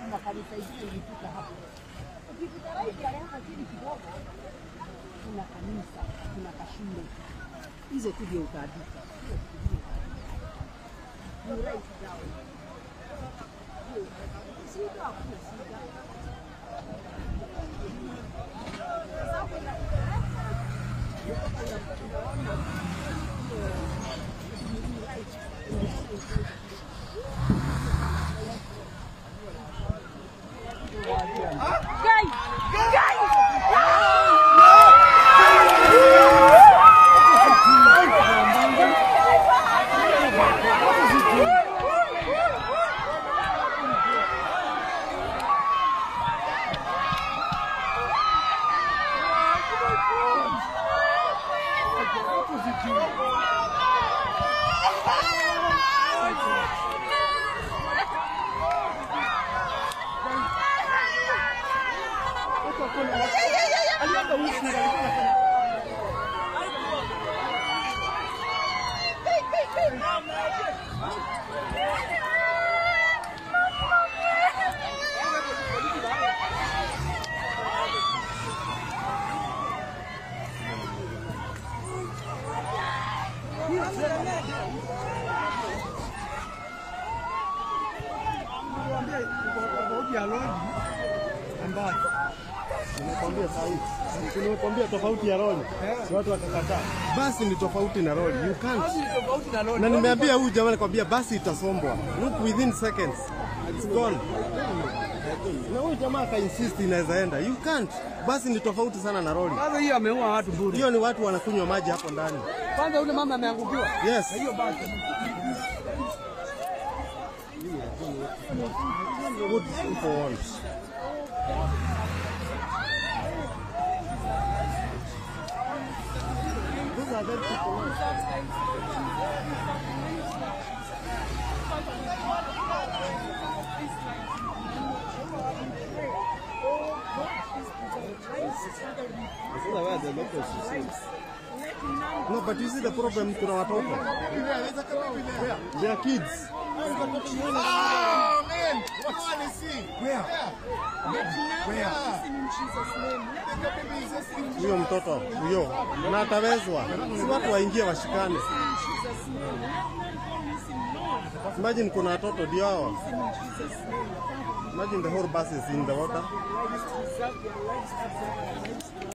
kuna kanisa ingine ilifika hapo. Ukipita right ya hapa chini kidogo, kuna kanisa, kuna kashule. Hizo tu ndio utaandika. You write down. Shida hakuna shida. Sababu Nimekwambia sahihi. Nimekwambia tofauti ya lori. Si watu watakataa. Basi ni tofauti na lori. You can't. Na nimeambia huyu jamaa nikwambia basi itasombwa. Look within seconds. It's gone. Na huyu jamaa aka insist inaweza enda. You can't. Basi ni tofauti sana na lori. Kwanza hiyo ameua watu bure. Hiyo ni watu wanakunywa maji hapo ndani. Kwanza yule mama ameangukiwa. Yes. Hiyo basi. Good for once. These are dead people. No, but you see the problem kuna watoto. They are kids. Huyo mtoto huyo na atawezwa, si watu waingie washikane. Imagine kuna watoto ndio hao. Imagine the whole bus is in the water.